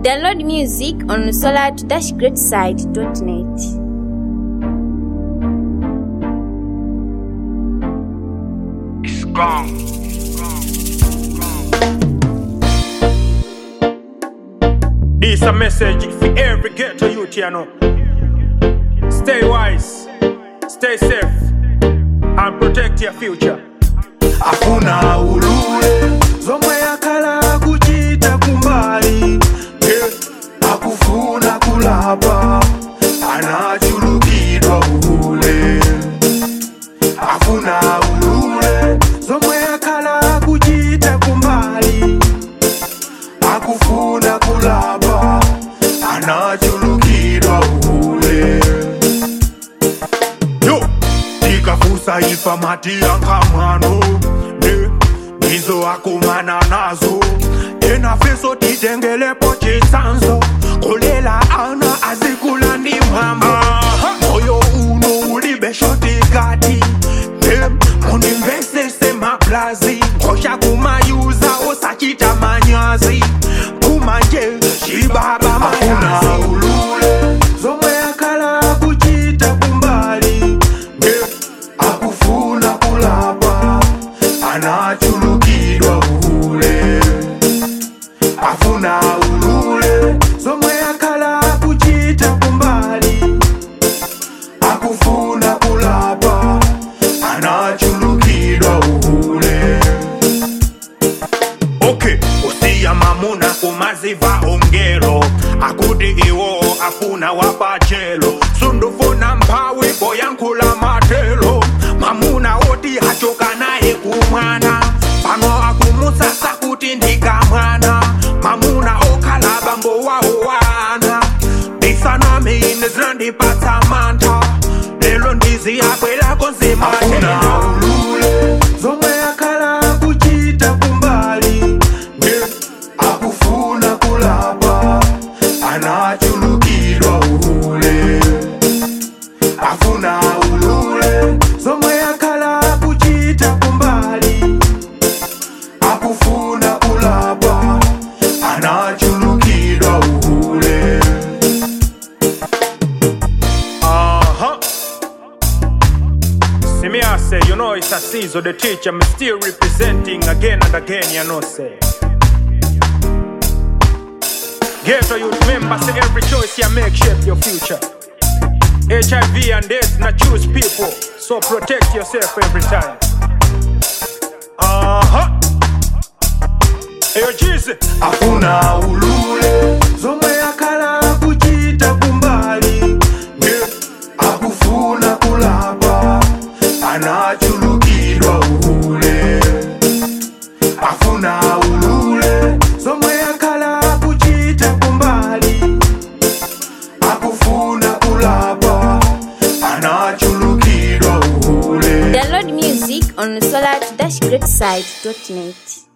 Download music on solar-greatside.net. It's gone. This a message for every ghetto youth, you know. Stay wise, stay safe, and protect your future. hakuna ulule zomwe yakhala kuchita kumbali yeah. akufuna kulapa anachulukidwa ule hakuna ulule zomwe yakhala kuchita kumbali akufuna kulapa anachulukidwa ule yo tikafusa ifa matiyankamwano ne nizo akumana nazo tena feso titengelepo chisanzo kulela ana azikula ndi mwamba moyo uno ulibeshotikati munimvesese maplazi ngosha kumayuza osachita manyazi kumanje chibaba mayazi ulule zomwe akala kuchita kumbali nge akufuna kulapa anachulukidwa ule afuna ulule zomwe akala kuchita kumbali akufuna kulapa anachulukidwa ule okay usiya mamuna kumaziva ongero akuti iwo afuna wapachelo sundufuna mphawi boyankhula matelo mamuna oti hachoka naye kumwana pano akumusasa kuti ndikamwana mamuna okhala bambo wawo wana ndisanami ine zinandipatsa mantha lelo ndizi yakwelako nzimatena ulule zomwe akhala kuchita kumbali nge akufuna kulapa anachulukidwa ule afuna ulule zomwe akhala kuchita kumbali akufuna kulapa anachulukidwa ule Uh-huh. See me, I say, you know it's a season, the teacher, me still representing again and again, you know, say. Get to you remember, say every choice you make shape your future. HIV and AIDS not choose people, so protect yourself every time. Uh-huh. Hey, yo, Jesus. afuna ulule zomwe akhala kuchita kumbali nge akufuna kulapa anachulukidwa ule afuna ulule zomwe akhala kuchita kumbali akufuna kulapa anachulukidwa ule Download music on solar-greatside.net.